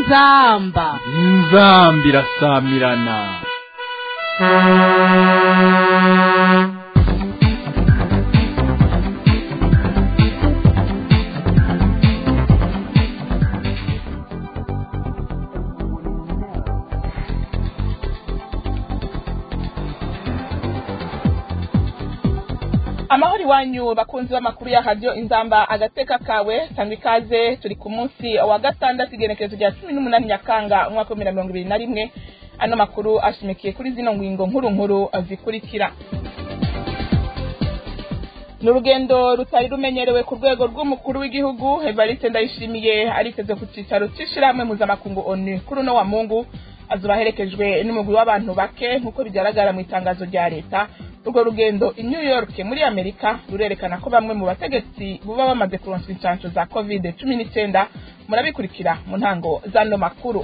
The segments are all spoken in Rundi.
inzamba inzamba irasamirana amahoro iwanyu bakunzi b'amakuru ya radiyo inzamba agateka kawe tanga ikaze turi ku munsi wa gatandatu igenekerezo rya cumi n'umunani nyakanga umwaka w'ibihumbi na mirongo ibiri na rimwe ano makuru ashimikiye kuri zino ngingo nkuru nkuru zikurikira ni urugendo rutari rumenyerewe ku rwego rw'umukuru w'igihugu evariste ndayishimiye ariteze ku cyicaro cy'ishyirahamwe mpuzamakungu onu kuri uno wa mungu azuba aherekejwe n'umugwi w'abantu bake nk'uko bigaragara mu itangazo rya leta urwo rugendo i new york muri amerika rurerekana ko bamwe mu bategetsi buba bamaze kuronswa inshansho za covid cumi n'icyenda murabikurikira mu ntango z'ano makuru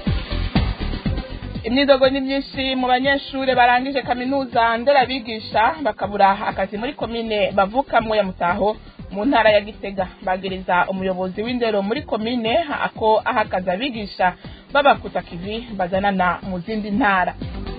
imyidogo ni myinshi mu banyeshuri barangije kaminuza nderabigisha bakabura akazi muri komine bavukamwo ya mutaho mu ntara ya gitega bagiriza umuyobozi w'indero muri komine ako aha akazi abigisha babakuta kivi bazanana mu zindi ntara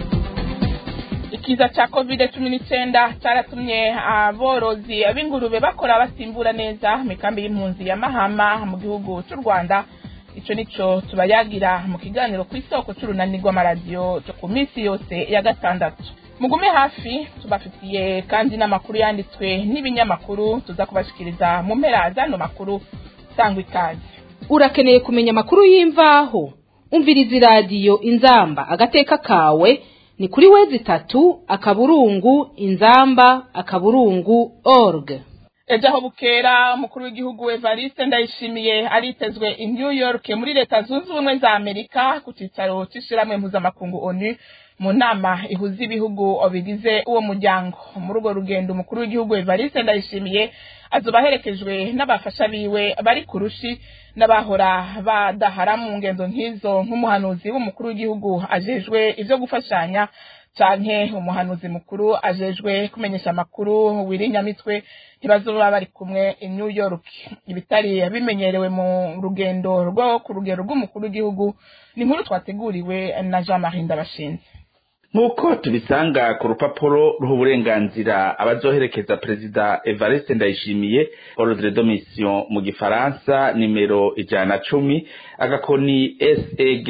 ikiza ca covid cumi n'icyenda cyaratumye aborozi b'ingurube bakora basimbura neza mikambi y'impunzi ya mahama mu gihugu cy'u rwanda ico nico tubayagira mu kiganiro ku isoko c'urunani rw'amaradiyo cyo ku minsi yose ya gatandatu mugume hafi tubafitiye kandi n'amakuru yanditswe n'ibinyamakuru tuza kubashikiriza mu mpera z'ano makuru sangwa ikaze urakeneye kumenya amakuru y'imvaho umviriza iradiyo inzamba agateka kawe ni kuri wezi itatu akaburungu inzamba akaburungu org ejo aho bukera umukuru w'igihugu evariste ndayishimiye aritezwe i new york muri leta zunze ubumwe za amerika ku cyicaro cy'ishyirahamwe mpuzamakungu onu mu nama ihuza ibihugu bigize uwo muryango muri urwo rugendo umukuru w'igihugu evariste ndayishimiye azuba aherekejwe n'abafasha biwe bari ku rushi n'abahora badahara mu ngendo nk'izo nk'umuhanuzi w'umukuru w'igihugu ajejwe ibyo gufashanya canke umuhanuzi mukuru ajejwe kumenyesha amakuru wirinyamitwe ntibazoba bari kumwe i new york ibitari bimenyerewe mu rugendo rwo ku rugero rw'umukuru w'igihugu ni inkuru twateguriwe na jean marie ndabashinze nk'uko tubisanga ku rupapuro ruha uburenganzira abazoherekeza perezida evariste ndayishimiye ordre de mission mu gifaransa nimero ijana na cumi agakoni seg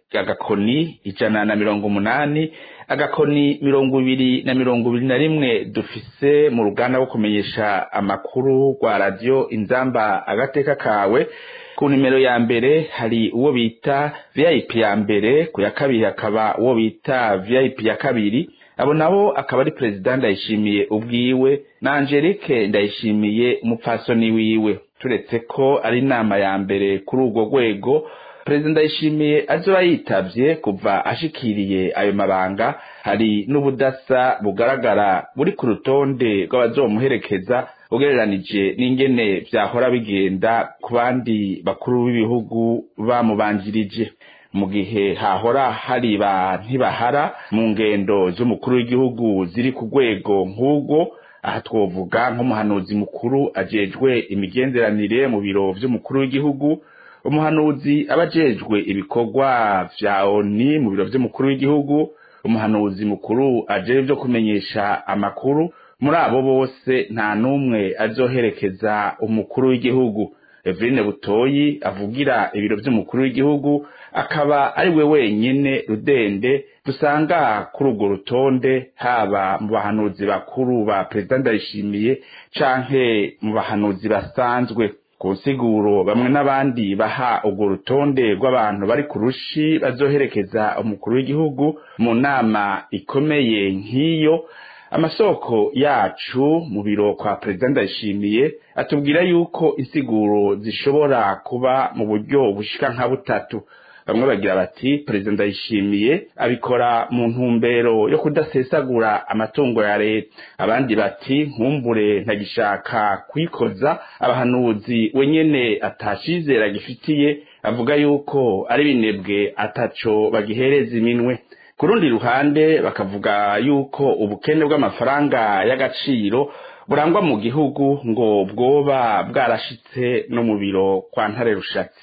agakoni ijana na mirongo umunani agakoni mirongo ibiri na mirongo ibiri na rimwe dufise mu ruganda rwo kumenyesha amakuru rwa radiyo inzamba agateka kawe ku nimero ya mbere hari uwo bita vip ya mbere ku ya kabiri hakaba uwo bita vip ya kabiri abo nabo akaba ari perezida ndayishimiye ubwiwe na angelique ndayishimiye umupfasoni wiwe turetse ko ari inama ya mbere kuri urwo rwego perezida ndayishimiye azoba yitavye kuva ashikiriye ayo mabanga hari n'ubudasa bugaragara buri ku rutonde rw'abazomuherekeza ugereranije n'ingene vyahora bigenda ku bandi bakuru b'ibihugu bamubanjirije mu gihe hahora hari ba ntibahara mu ngendo z'umukuru w'igihugu ziri ku rwego nk'ubwo aha twovuga nk'umuhanuzi mukuru ajejwe imigenderanire mu biro vy'umukuru w'igihugu umuhanuzi aba ajejwe ibikorwa vya oni mu biro vy'umukuru w'igihugu umuhanuzi mukuru ajejwe vyo kumenyesha amakuru muri abo bose nta n'umwe azoherekeza umukuru w'igihugu Eveline Butoyi avugira ibiro vy'umukuru w'igihugu akaba ari we wenyene rudende dusanga kuri urwo rutonde haba mu bahanuzi bakuru ba perezida ndayishimiye canke mu bahanuzi basanzwe ku nsiguro bamwe n'abandi baha urwo rutonde rw'abantu bari ku rushi bazoherekeza umukuru w'igihugu mu nama ikomeye nk'iyo amasoko yacu mu biro kwa perezida ndayishimiye atubwira yuko insiguro zishobora kuba mu buryo bushika nka butatu bamwe bagira bati perezida ndayishimiye abikora mu ntumbero yo kudasesagura amatungo ya leta abandi bati nkumbure ntagishaka kwikoza abahanuzi wenyene atacizera gifitiye avuga yuko ari binebwe ataco bagihereza iminwe ku rundi ruhande bakavuga yuko ubukene bw'amafaranga y'agaciro burangwa mu gihugu ngo bwoba bwarashitse no mu biro kwa ntare rushatsi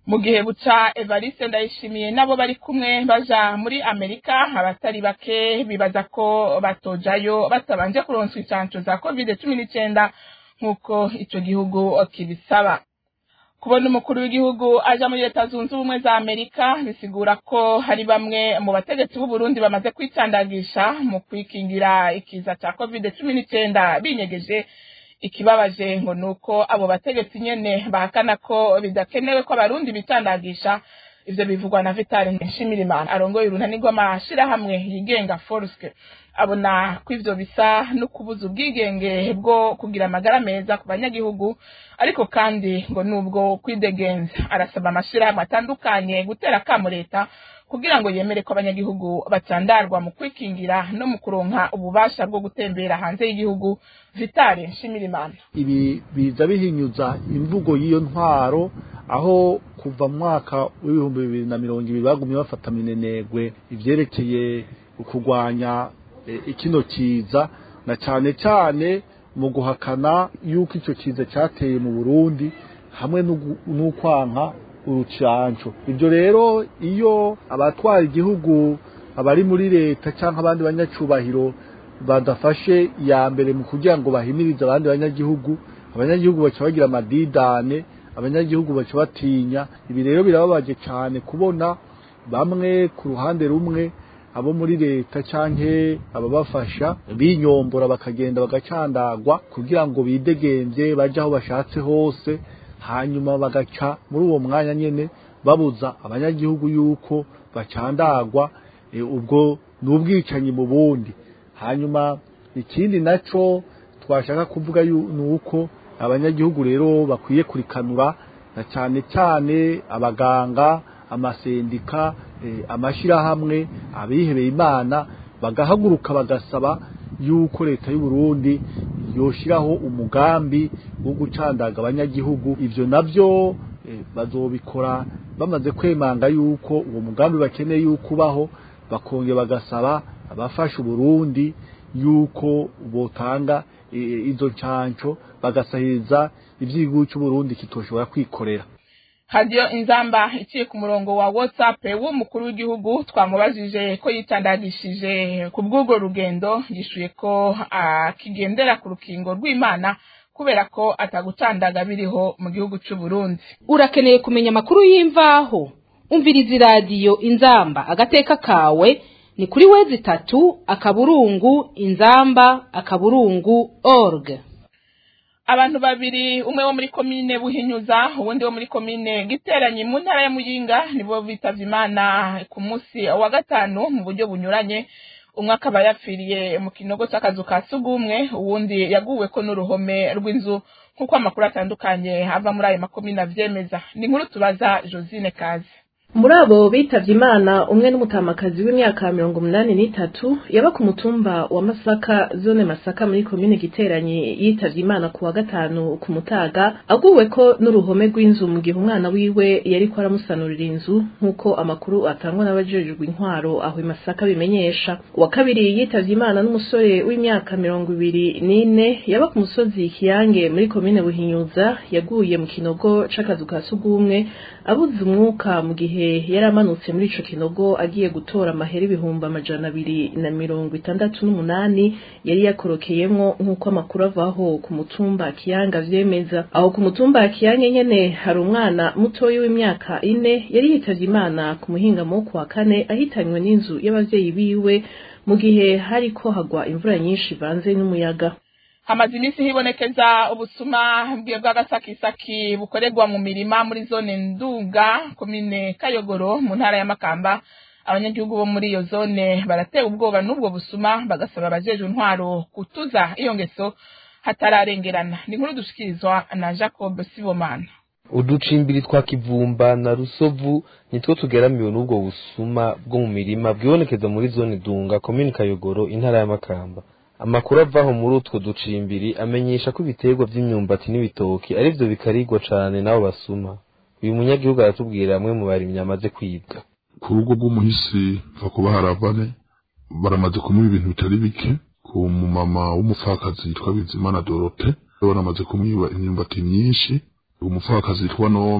mu gihe buca evariste ndayishimiye nabo bari kumwe baja muri amerika abatari bake bibaza ko batojayo batabanje kuronswa icanco za covid cumi n'icenda nk'uko ico gihugu kibisaba kubona umukuru w'igihugu aja muri leta zunze ubumwe za amerika bisigura ko hari bamwe mu bategetsi b'uburundi bamaze kwicandagisha mu kwikingira ikiza ca covid cumi n'icenda binyegeje ikibabaje ngo nuko abo bategetsi nyene bahakana ko bidakenewe ko abarundi bicandagisha ivyo bivugwa na Vital Nshimirimana arongoye urunani rw'amashirahamwe yigenga Forske abona ko ivyo bisa no kubuza ubwigenge bwo kugira amagara meza ku banyagihugu ariko kandi ngo nubwo kwidegenza arasaba amashirahamwe atandukanye gutera kamo leta kugira ngo yemere ko abanyagihugu bacandarwa mu kwikingira no mu kuronka ububasha bwo gutembera hanze y'igihugu vitale nshimirimana ibi biza bihinyuza imvugo y'iyo ntwaro aho kuva mu mwaka w'ibihumbi bibiri na mirongo ibiri bagumye bafata minenegwe ivyerekeye kurwanya ikino kiza na cane cane mu guhakana yuko ico kiza cateye mu Burundi hamwe n'ukwanka urucanco ibyo rero iyo abatwara igihugu abari muri leta cyangwa abandi banyacubahiro badafashe iya mbere mu kugira ngo bahimirize abandi banyagihugu abanyagihugu baca bagira amadidane abanyagihugu baca batinya ibi rero birababaje cyane kubona bamwe ku ruhande rumwe abo muri leta canke ababafasha binyombora bakagenda bagacandagwa kugira ngo bidegemvye baje aho bashatse hose hanyuma bagaca muri uwo mwanya nyene babuza abanyagihugu yuko bacandagwa e, ubwo n'ubwicanyi mu bundi hanyuma ikindi naco twashaka kuvuga nuko abanyagihugu rero bakwiye kurikanura na cyane cyane abaganga amasendika e, amashirahamwe abihebeye imana bagahaguruka bagasaba yuko leta y'u Burundi yoshiraho umugambi wo gucandaga abanyagihugu ivyo navyo e, bazobikora bamaze kwemanga yuko uwo mugambi bakeneye yuko ubaho bakongera bagasaba abafasha Burundi yuko botanga e, izo canco bagasahiriza ivy'igihugu cy'u Burundi kitoshobora kwikorera hadiyo inzamba iciye ku murongo wa whatsapp w'umukuru w'igihugu twamubajije ko yitandagishije ku bw'urwo rugendo yishuye ko akigendera ku rukingo rw'imana kubera ko atagucandaga biriho mu gihugu cy'u Burundi urakeneye kumenya amakuru y'imvaho umviriza iradiyo inzamba agateka kawe ni kuri wezi itatu akaburungu inzamba akaburungu org abantu babiri umwe wo muri komine buhinyuza uwundi wo muri komine giteranye mu ntara ya muyinga nibo bitavye imana ku munsi wa gatanu mu buryo bunyuranye umwe akaba yapfiriye mu kinogo c'akazu ka sugumwe uwundi yaguweko n'uruhome rw'inzu nk'uko amakuru atandukanye ava muri ayo makomine avyemeza ni inkuru tubaza josine kazi muri abo bitavye imana umwe n'umutamakazi w'imyaka mirongo umunani n'itatu yaba ku mutumba wa masaka zone masaka muri komine giteranye yitavye imana ku wa gatanu ku mutaga aguweko n'uruhome rw'inzu mu gihe umwana wiwe yariko aramusanurira inzu nk'uko amakuru atangwa n'abajejwe intwaro aho i masaka bimenyesha uwa kabiri yitavye imana n'umusore w'imyaka mirongo ibiri n'ine yaba ku musozi kiyange muri komine buhinyuza yaguye mu kinogo c'akazu ka sugumwe abuze umwuka mu gihe yari amanutse muri ico kinogo agiye gutora amahera ibihumbi amajana abiri na mirongo itandatu n'umunani yari yakorokeyemwo nk'uko amakuru avaho ku mutumba kiyanga vyemeza aho ku mutumba kiyange nyene hari umwana mutoyi w'imyaka ine yari yitavye imana ku muhingamo wo kuwa kane ahitanywe n'inzu y'abavyeyi biwe mu gihe hariko hagwa imvura nyinshi ivanze n'umuyaga hamaze iminsi hibonekeza ubusuma bw'agasakisaki bukorerwa mu mirima muri zone nduga komine kayogoro mu ntara ya makamba abanyagihugu bo muri iyo zone baratewe ubwoba n'ubwo busuma bagasaba abajejwe intwaro kutuza iyo ngeso hatararengerana ni inkuru dushikirizwa na jacob sibomana uducimbiri twa kivumba na rusovu nitwo tugeramiwe n'ubwo busuma bwo mu mirima bwibonekeza muri zone dunga komine kayogoro intara ya makamba amakuru avaho muri utwo ducimbiri amenyesha ko ibiterwa vy'imyumbati n'ibitoki ari vyo bikarigwa cane n'abo basuma uyu munyagihugu aratubwira amwe mu barimyi amaze kwibwa ku rugo rw'umuhisi va kuba haravane baramaze kumuha ibintu bitari bike ku mumama w'umupfakazi yitwa bizimana dorote baramaze kumwiba imyumbati myinshi umupfakazi yitwa nome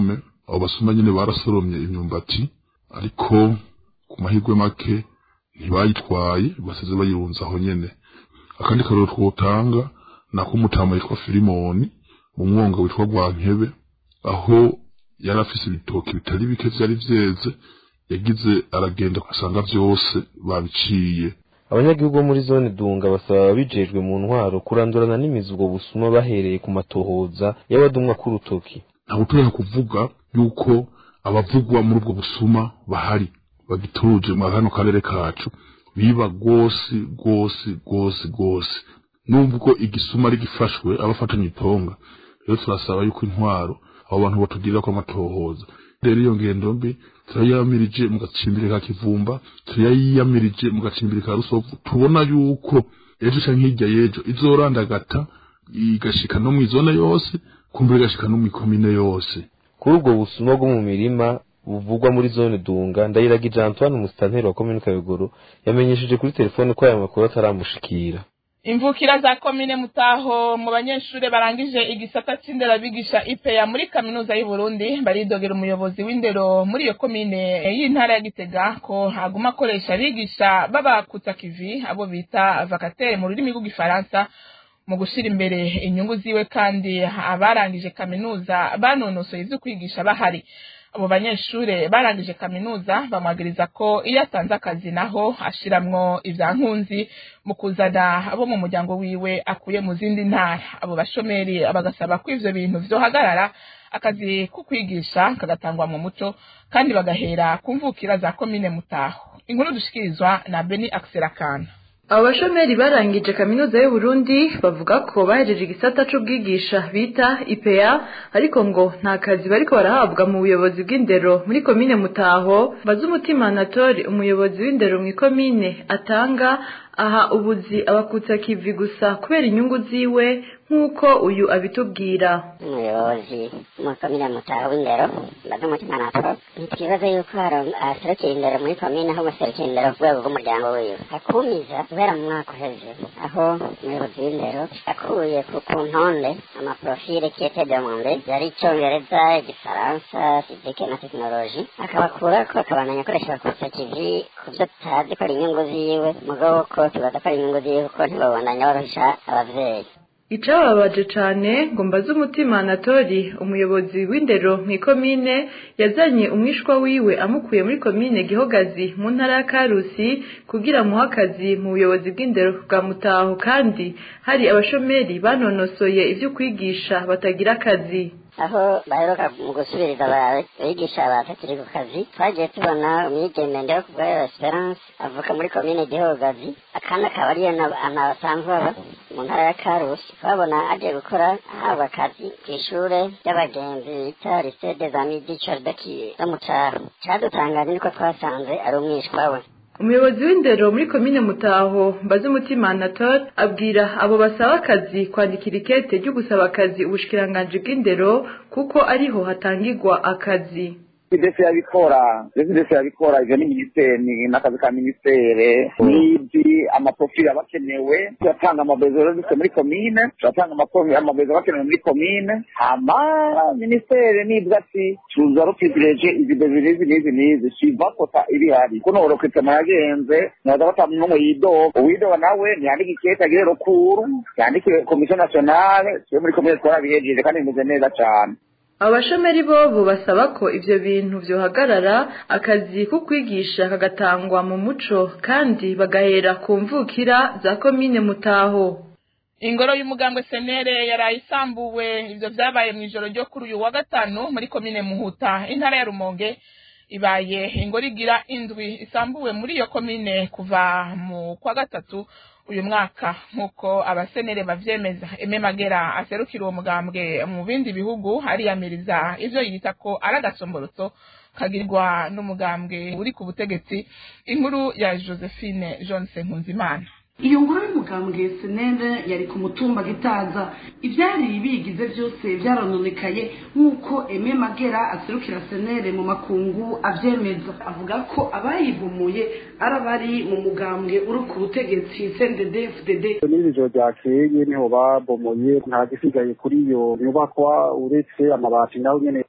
abo basuma nyene barasoromye imyumbati ariko ku mahirwe make ntibayitwaye basize bayirunze aho nyene akandi karero twotanga nako umutama yitwa filimoni mu mwonga witwa rwankebe aho yari afise ibitoki bitari bike vyari vyeze yagize aragenda asanga vyose babiciye abanyagihugu bo muri zone dunga basaba ababijejwe mu ntwaro kurandurana n'imizi ubwo busuma bahereye ku matohoza y'abadumwa k'urutoki ntabwo tureka kuvuga yuko abavugwa muri ubwo busuma bahari bagituje mu kano karere kacu biba rwose rwose rwose rwose nubwo igisuma ari gifashwe abafatanye itonga rero turasaba yuko intwaro abo bantu batugirira ko amatohoza rero iyo ngendo mbi turayamirije mu gacimbiri ka kivumba turayiyamirije mu gacimbiri ka rusovu tubona yuko ejo canke hirya y'ejo izorandagata igashika no mw'izone yose kumbura igashika no mw'ikomine yose kuri ubwo busuma bwo mu mirima buvugwa muri zone dunga ndayiragije antoine umusitanteri wa komine kayogoro yamenyesheje kuri telefone ko aya makuru ataramushikira imvukira za komine mutaho mu banyeshuri barangije igisata c'inderabigisha ipeya muri kaminuza y'u Burundi baridogera umuyobozi w'indero muri iyo komine y'intara ya Gitega ko aguma akoresha abigisha babakutsa kivi abo bita vacataire mu rurimi rw'igifaransa mu gushira imbere inyungu ziwe kandi abarangije kaminuza banonosoye ivyo kwigisha bahari abo banyeshure barangije kaminuza bamwagiriza ko iyo atanze akazi naho ashiramwo ivyankunzi mu kuzana abo mu muryango wiwe akuye mu zindi ntara abo bashomeri bagasaba ko ivyo bintu vyohagarara akazi ko kwigisha kagatangwa mu muco kandi bagahera ku mvukira za komine mutaho inkuru dushikirizwa na beni akiserakana abo bashomeri barangije kaminuza y'u Burundi bavuga ko bahejeje igisata c'ubwigisha bita IPA ariko ngo nta kazi bariko barahabwa mu buyobozi bw'indero muri komine Mutaho baza umutima Anatori umuyobozi w'indero mu komine atanga aha ubuzi abakutsa kivi gusa kubera inyungu ziwe nk'uko uyu abitubwira umuyobozi mu komine mutaho w'indero mbaze umutima natwo ntitwibaze yuko aserukira indero muri komine ahubwo aserukira indero ku rwego rw'umuryango wiwe akumiza guhera mu mwaka uheze aho umuyobozi w'indero akuye ku ku ntonde amaprofile kiyete demande yari icongereza igifaransa fizike na tekinoloji akabakurako akabananya akoresha bakutsa kivi ku byo tutazi ko ari inyungu ziwe mugabo ko tubaza ko ari inyungu ziwe kuko ntibabandanya borohisha abavyeyi icababaje cane ngo mbaze umutima Anatori umuyobozi w'indero mu ikomine yazanye umwishwa wiwe amukuye muri komine Gihogazi mu ntara ya Karusi kugira muha akazi mu buyobozi bw'indero bwa Mutaho kandi hari abashomeri banonosoye ivyo kwigisha batagira akazi aho baheruka mu gusubiriza abigisha batakiri ku kazi twagiye tubona umwigeme ndeho ku bwayo esperance avuka muri komine gihogazi akandi akaba ariyo ahantu basanzwe baba mu ntara ya karusi twabona agiye gukora ahabwa akazi ku ishure ry'abagenzi bita lycée des amis du Chardaki zo mu caro cadutangaje niko twasanze ari umwishwa we umuyobozi w'indero muri komine mutaho mbaze umutima Anatole abwira abo basaba akazi kwandikira ikete ryo gusaba akazi ubushikiranganji bw'indero kuko ariho hatangirwa akazi ndetse yabikora ndetse ndetse yabikora ivyo ni minisiteri n'akazi ka minisiteri n'izi amaprofili aba akenewe turatanga amabezo dufite muri komine turatanga amabezo aba akenewe muri komine hama minisiteri nibwa ati tuza rupipireje izi bezo n'izi n'izi n'izi siva kota ibihari kuno urokitema yagenze ntibaza bata n'umwe yidoga uwidoga nawe ntiyandike ikete agire rukuru yandike komisiyo nationale twe muri komine twarabihejeje kandi bimeze neza cane abashomeri bobo basaba ko ivyo bintu vyohagarara akazi ko kwigisha kagatangwa mu muco kandi bagahera ku mvukira za komine mutaho ingoro y'umugambwe senere yaraye isambuwe ivyo vyabaye mw'ijoro ryo kuri uyu wa gatanu muri komine muhuta intara ya rumonge ibaye ingoro igira indwi isambuwe muri iyo komine kuva mu kwa gatatu uyu mwaka nk'uko abasenere bavyemeza eme magera aserukira uwo mugambwe mu bindi bihugu ariyamiriza ivyo yita ko ari agasomborotso kagirwa n'umugambwe uri ku butegetsi inkuru ya josephine johnson nkunzimana iyo ngoro y'umugambwe senere yari ku mutumba gitaza ivyari bigize vyose vyarononekaye nk'uko eme magera aserukira senere mu makungu avyemeza avuga ko abayivumuye ari abari mu mugambwe uri ku butegetsi cndd fdd n'iri joro ryakeye niho babomoye nta gisigaye kuri iyo nyubakwa uretse amabati nawe nyene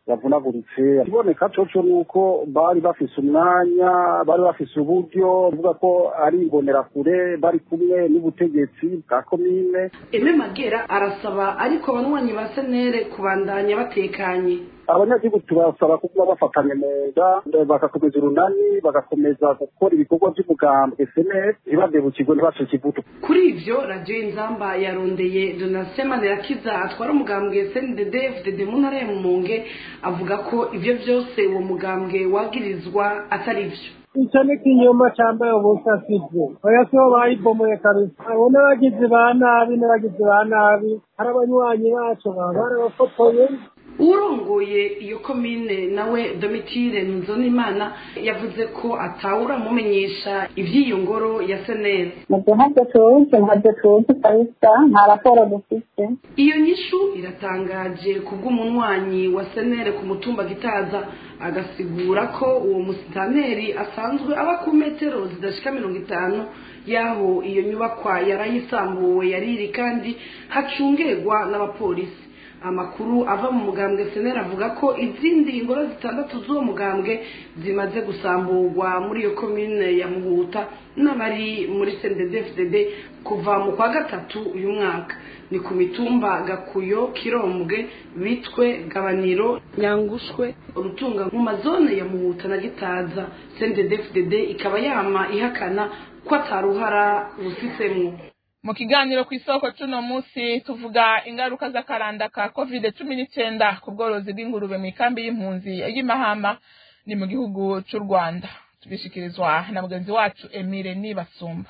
bavunaguritse ikiboneka coco ni uko bari bafise umwanya bari bafise uburyo bivuga ko ari imbonerakure bari kumwe n'ubutegetsi bwa komine eme magera arasaba ariko abanywanyi ba senere kubandanya batekanye abanyagihugu tubasaba kuba bafatanye mu nda bagakomeza urunani bagakomeza gukora ibikorwa by'umugambwe senere ntibadebukirwe ntibacike ivutu kuri ivyo radiyo inzamba yarondeye donatien manirakiza atwara umugambwe cndd fdd mu ntara ya mumonge avuga ko ivyo vyose uwo mugambwe wagirizwa atari vyo icyo ni ikinyoma cyambaye ubusa sibyo oya sibo bayibomoye kabisa abo n'abagizi ba nabi n'abagizi ba nabi hari abanywanyi bacu baba barabafotoye urongoye iyo komine nawe domitire nzonimana yavuze ko atawura amumenyesha iby'iyo ngoro ya seneri nabyo ntabyo tuzi ntabyo tuzi kabisa nta raporo dufite iyo nyishu iratangaje kubw'umunywanyi wa seneri ku mutumba gitaza agasigura ko uwo musitaneri asanzwe aba ku metero zidashika mirongo itanu y'aho iyo nyubakwa yarayisambuwe yariri kandi hacungerwa n'abapolisi amakuru ava mu mugambwe senera avuga ko izindi ngoro zitandatu z'uwo mugambwe zimaze gusamburwa muri iyo komine ya muhuta n'abari muri cndd kuva mu kwa gatatu uyu mwaka ni ku mitumba gakuyo kirombwe bitwe gabaniro nyangushwe urutunga mu mazone ya muhuta na gitaza cndd ikaba yama ihakana ko ataruhara rufisemo mu kiganiro ku isoko cuno munsi tuvuga ingaruka z'akaranda ka covid cumi n'icyenda ku bworozi bw'ingurube mu ikambi y'impunzi y'imahama ni mu gihugu cy'u rwanda tubishikirizwa na mugenzi wacu emile nibasumba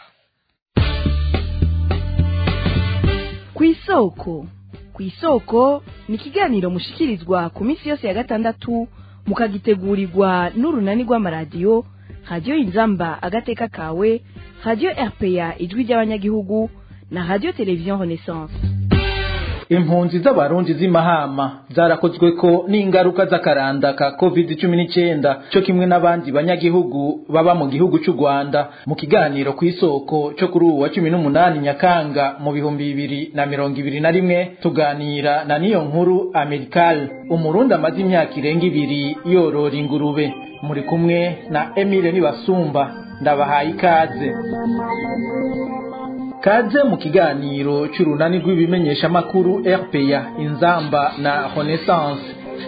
ku isoko ku isoko ni ikiganiro mushikirizwa ku minsi yose ya gatandatu mukagitegurirwa n'urunani rw'amaradiyo radiyo inzamba agateka kawe radiyo rpa ijwi ry'abanyagihugu na radiyo televiziyo renaissance impunzi z'abarundi z'imahama zarakozwe ko n'ingaruka z'akaranda ka covid cumi n'icyenda cyo kimwe n'abandi banyagihugu baba mu gihugu cy'u rwanda mu kiganiro ku isoko cyo kuri ubu wa cumi n'umunani nyakanga mu bihumbi bibiri na mirongo ibiri na rimwe tuganira na niyo nkuru amerikal umurundi amaze imyaka irenga ibiri yorora ingurube muri kumwe na emile nibasumba ndabahaye ikaze kaze mu kiganiro cy'urunani rw'ibimenyeshamakuru rpa inzamba na renaissance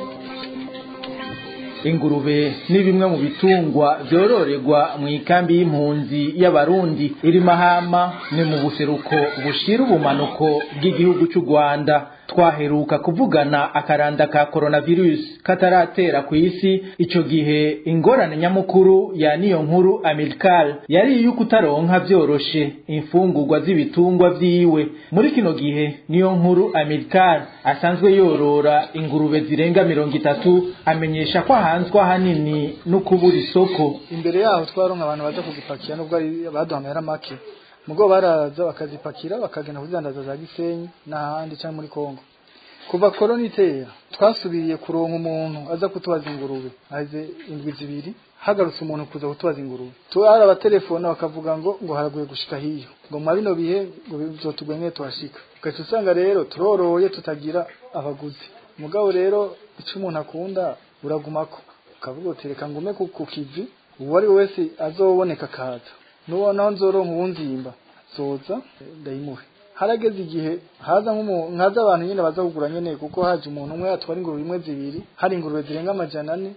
ingurube ni bimwe mu bitungwa byororerwa mu ikambi y'impunzi y'abarundi iri mahama ni mu buseruko bushira ubumanuko bw'igihugu cy'u rwanda twaheruka kuvugana akaranda ka coronavirus kataratera ku isi ico gihe ingorane nyamukuru ya niyo nkuru amerikal yari iyo kutaronka vyoroshe imfungurwa z'ibitungwa vyiwe muri kino gihe niyo nkuru amerikal asanzwe yorora ingurube zirenga mirongo itatu amenyesha ko ahanzwe ahanini no kubura isoko imbere yaho twaronka abantu baza kuzipakira nubwo baduha amahera make mugo baraza bakazipakira bakagenda kuzidandaza za gisenyi n'ahandi cyangwa muri kongo kuva korona itera twasubiriye kuronka umuntu aza kutubaza ingurube aze indwi zibiri hagarutse umuntu kuza kutubaza ingurube tuhari abatelefona bakavuga ngo ngo haraguye gushika hiyo ngo mwa bino bihe ngo bizotugwe nke tuhashika ugaca usanga rero turoroye tutagira abaguzi mugabo rero icyo umuntu akunda uragumako ukavuga uti reka ngume ku kivi uwo ari we wese azoboneka akaza nubonaho nzoronka uwunzimba zoza ndayimuhe harageze igihe haza nk'umuntu nkaza abantu nyine baza kugura nyene kuko haje umuntu umwe atwara ingurube imwe zibiri hari ingurube zirenga amajana ane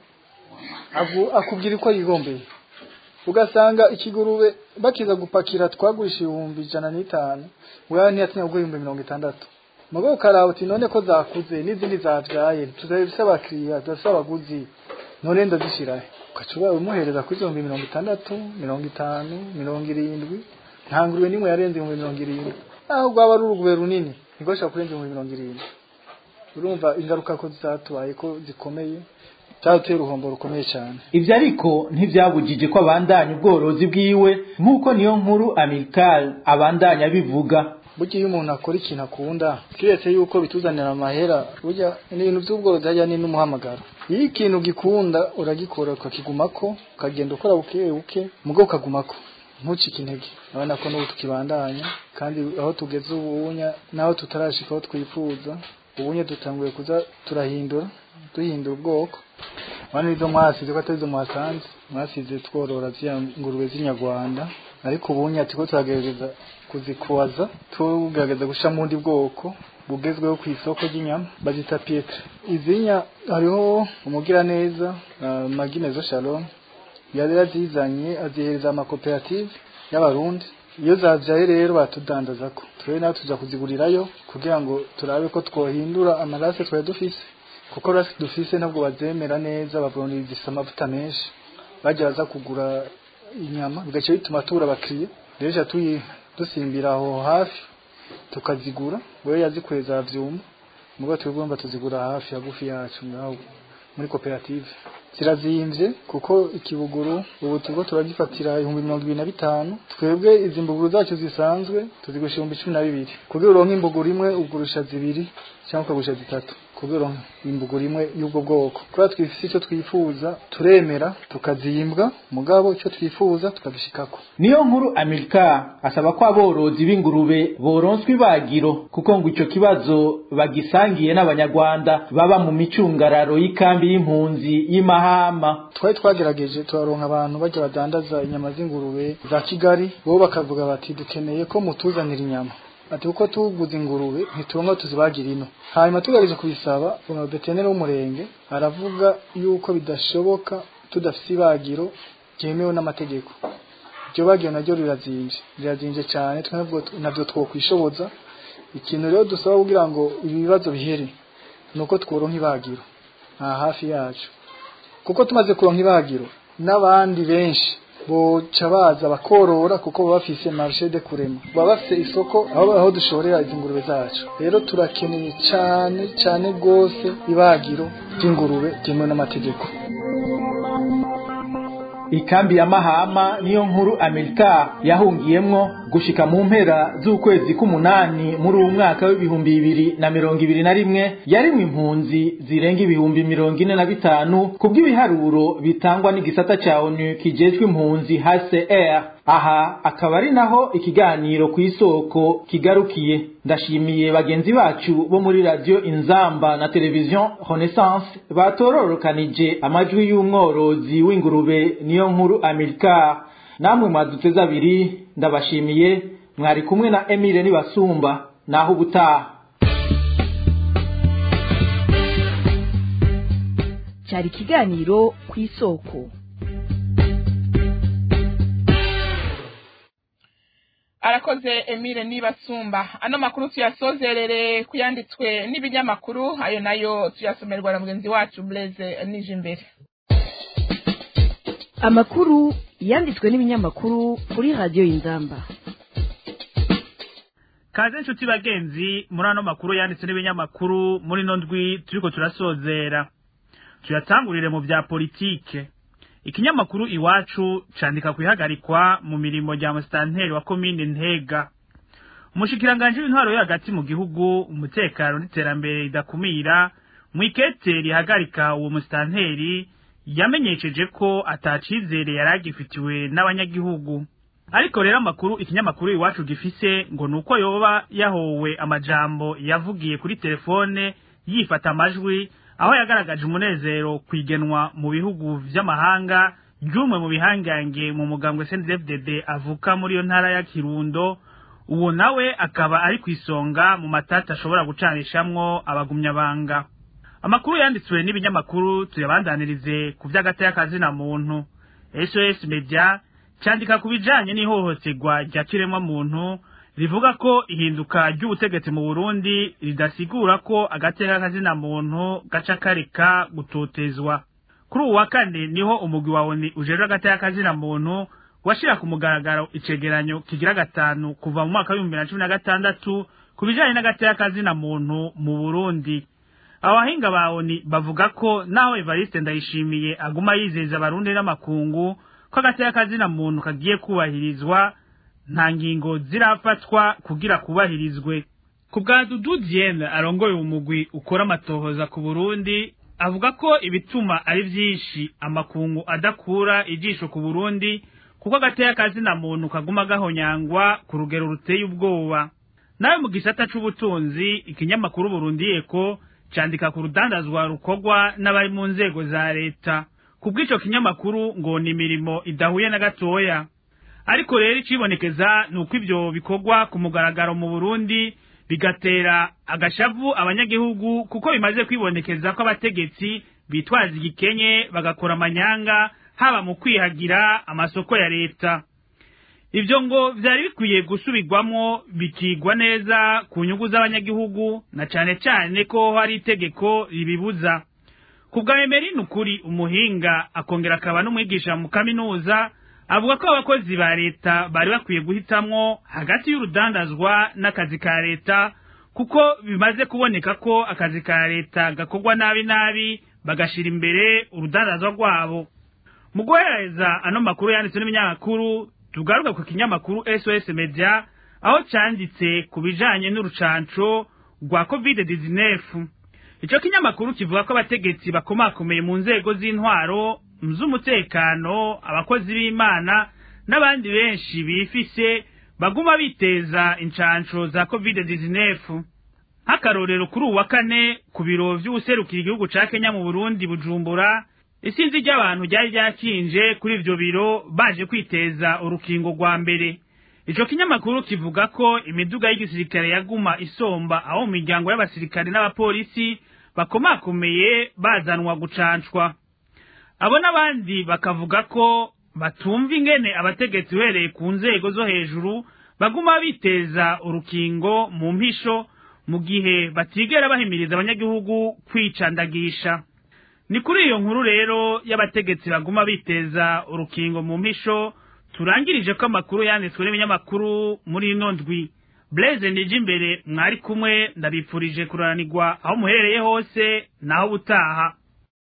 akubwira uko yigombeye ugasanga ikigurube bakiza gupakira twagurisha ibihumbi ijana n'itanu wewe ntiyatinya kugura ibihumbi mirongo itandatu mugabo ukaraba uti none ko zakuze n'izindi zavyaye tuzabifise abakiriya tudafise abaguzi none ndazishirahe ugaca ubaye umuhereza kuri ibihumbi mirongo itandatu mirongo itanu mirongo irindwi nta ngurube n'imwe yarenze ibihumbi mirongo irindwi aho rwaba ari urugube runini ntigoshobora kurenza ibihumbi mirongo irindwi urumva ingaruka ko zatubaye ko zikomeye byaduteye uruhombo rukomeye cyane ivyo ariko ntivyabujije ko abandanya ubworozi bwiwe nk'uko niyo nkuru amerikal abandanya bivuga burya iyo umuntu akora ikintu akunda kiretse yuko bituzanira amahera burya ibintu by'ubworozi hajya ni n'umuhamagaro iyo ikintu gikunda uragikora ukakigumako ukagenda ukora buke buke mugo ukagumako ntucike intege urabona ko n'ubu tukibandanya kandi aho tugeze ubunya naho tutarashika aho twifuza ubunye dutanguye kuza turahindura duhindura ubwoko bano izo mwasize ko atari izo mwasanze mwasize tworora ziriya ngurube z'inyarwanda ariko ubu nyati ko turagerageza kuzikubaza tugerageza gushyira mu bundi bwoko bugezweho ku isoko ry'inyama bazita pietre izinya hariho umugiraneza uh, maginezo shalom yari yazizanye azihereza amakoperative y'abarundi iyo zavyaye rero batudandaza ko twe nawe tuza kuzigurirayo kugira ngo turabe ko twohindura amarase twari dufise kuko rasi dufise ntabwo bazemera neza bavuga zisa amavuta menshi bajya baza kugura inyama bigaca bituma tubura abakiriya rero tuyi dusimbira aho hafi tukazigura wewe yazikuye za vyuma mugo twigomba tuzigura hafi hagufi yacu ngaho muri koperative zirazimvye kuko ikibuguru ubu turiko turagifatira ibihumbi mirongo ibiri na bitanu twebwe izi mbuguru zacu zisanzwe tuzigusha ibihumbi cumi na bibiri kugira uronke imbuguru imwe ugurisha zibiri cyangwa ukagurisha zitatu kugira uronke imbuguru imwe y'ubwo bwoko kubera twifise icyo twifuza turemera tukazimbwa mugabo icyo twifuza tukagishikako niyo nkuru amerika asaba ko aborozi b'ingurube boronswa ibagiro kuko ngo ico kibazo bagisangiye n'abanyarwanda baba mu micungararo y'ikambi y'impunzi y'imahama twari twagerageje turaronka abantu bajya badandaza inyama z'ingurube za kigali bo bakavuga bati dukeneye ko mutuzanira inyama ati uko tuguze ingurube ntituronka tuzibagira ino hanyuma tugerageje kubisaba umuveterineri w'umurenge aravuga yuko bidashoboka tudafise ibagiro ryemewe n'amategeko iryo bagiro naryo rirazimvye rirazimvye cane navyo twokwishoboza ikintu rero dusaba kugira ngo ibibazo bihere nuko tworonka ibagiro aha hafi yacu kuko tumaze kuronka ibagiro n'abandi benshi boca baza bakorora kuko baba bafise marché de kurema baba bafise isoko aho aho dushorera izi ngurube zacu rero turakeneye cyane cyane gose ibagiro ry'ingurube ryemewe n'amategeko ikambi ya mahama niyo nkuru amerika yahungiyemwo gushika mu mpera z'ukwezi k'umunani muri uwu mwaka w'ibihumbi bibiri na mirongo ibiri na rimwe yarimwe impunzi zirenga ibihumbi mirongo ine na bitanu kubw'ibiharuro bitangwa n'igisata ca onu kijejwe impunzi hcr aha akaba ari naho ikiganiro ku isoko kigarukiye ndashimiye bagenzi bacu bo muri radio inzamba na televiziyo renaissance batororokanije amajwi y'umworozi w'ingurube niyo nkuru amerika namwe mwaduteze abiri ndabashimiye mwari kumwe na emile nibasumba naho ubutaha cyari ikiganiro ku isoko arakoze emile nibasumba ano makuru tuyasozerere kuyanditswe n'ibinyamakuru ayo nayo tuyasomerwa na mugenzi wacu blaise nije imbere amakuru yanditswe n'ibinyamakuru kuri radiyo y'inzamba kaze inshuti bagenzi muri ano makuru yanditswe n'ibinyamakuru muri ino ndwi turiko turasozera tuyatangurire mu bya politike ikinyamakuru iwacu candika kwihagarikwa mu mirimo rya musitanteri wa komine ntega umushikiranganji w'intwaro yo hagati mu gihugu umutekano n'iterambere ridakumira mwikete rihagarika uwo musitanteri yamenyesheje ko atacizere yari agifitiwe n'abanyagihugu ariko rero amakuru ikinyamakuru iwacu gifise ngo nuko yoba yahowe amajambo yavugiye kuri telefone yifata amajwi aho yagaragaje umunezero kwigenwa mu bihugu vy'amahanga ry'umwe mu bihangange mu mugambwe CNDD-FDD avuka muri iyo ntara ya Kirundo uwo nawe akaba ari kwisonga mu matata ashobora gucanishamwo abagumyabanga amakuru yanditswe n'ibinyamakuru tuyabandanirize ku vy'agateka na muntu SOS Media candika ku bijanye n'ihohoterwa rya kiremwa muntu rivuga ko ihinduka ry'ubutegetsi mu Burundi ridasigura ko agateka kazina muntu gaca kareka gutotezwa kuri uwa kane niho umugwi wa ONU ujejwe agateka kazina muntu washira ku mugaragaro icegeranyo kigira gatanu kuva mu mwaka w'ibihumbi na cumi na gatandatu ku bijanye n'agateka kazina muntu mu Burundi abahinga ba ONU bavuga ko naho Evariste Ndayishimiye aguma yizeza abarundi n'amakungu ko agateka kazina muntu kagiye kubahirizwa nta ngingo zirafatwa kugira kubahirizwe ku bwa Dudu Diene arongoye umugwi ukora amatohoza ku Burundi avuga ko ibituma ari vyinshi amakungu adakura ijisho ku Burundi kuko agateka kazina muntu kaguma gahonyangwa ku rugero ruteye ubwoba nawe mu gisata c'ubutunzi ikinyamakuru Burundi Eko candika ku rudandazwa rukorwa n'abari mu nzego za leta kubw'ico kinyamakuru ngo ni imirimo idahuye na gatoya ariko rero icibonekeza ni uko ivyo bikorwa ku mugaragaro mu burundi bigatera agashavu abanyagihugu kuko bimaze kwibonekeza ko abategetsi bitwaza igikenye bagakora amanyanga haba mu kwihagira amasoko ya leta ivyo ngo vyari bikwiye gusubirwamwo bikigwa neza ku nyungu z'abanyagihugu na cane cane ko hari itegeko ribibuza ku bwa emerini ukuri umuhinga akongera akaba n'umwigisha mu kaminuza avuga ko abakozi ba leta bari bakwiye guhitamwo hagati y'urudandazwa n'akazi ka leta kuko bimaze kuboneka ko akazi ka leta gakorwa nabi nabi bagashira imbere urudandazwa rwabo mu guhereza ano makuru yanditswe n'ibinyamakuru tugaruka ku kinyamakuru sos media aho canditse ku bijanye n'urucanco rwa covid 19 ico kinyamakuru kivuga ko abategetsi bakomakomeye mu nzego z'intwaro z'umutekano abakozi b'imana n'abandi benshi bifise baguma biteza incanco za covid 19 nk'akarorero kuri uwa kane ku biro vy'uwuserukira igihugu ca kenya mu burundi bujumbura isinzi ry'abantu ryari ryakinje kuri ivyo biro baje kwiteza urukingo rwa mbere ico kinyamakuru kivuga ko imiduga y'igisirikare yaguma isomba aho mu miryango y'abasirikare n'abapolisi bakomakomeye bazanwa gucancwa abo n'abandi bakavuga ko batumva ingene abategetsi uhereye ku nzego zo hejuru baguma biteza urukingo mu mpisho mu gihe batigera bahimiriza abanyagihugu kwicandagisha ni kuri iyo nkuru rero y'abategetsi baguma biteza urukingo mu mpisho turangirije ko amakuru yanditswe n'ibinyamakuru muri ino ndwi Blaise nije imbere mwari kumwe ndabipfurije kuranirwa aho muherereye hose naho butaha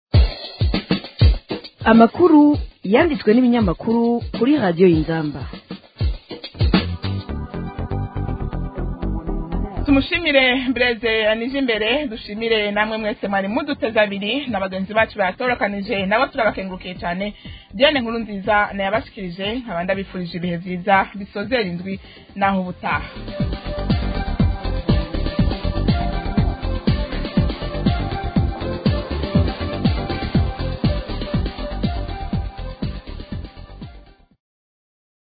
amakuru yanditswe n'ibinyamakuru kuri radiyo y'inzamba tumushimire Blaise nije imbere dushimire namwe mwese mwari muduteze abiri na bagenzi bacu batorokanije nabo turabakengurukiye cyane Diane nkuru nziza nayabashikirije nkaba ndabifurije ibihe byiza bisozera indwi naho ubutaha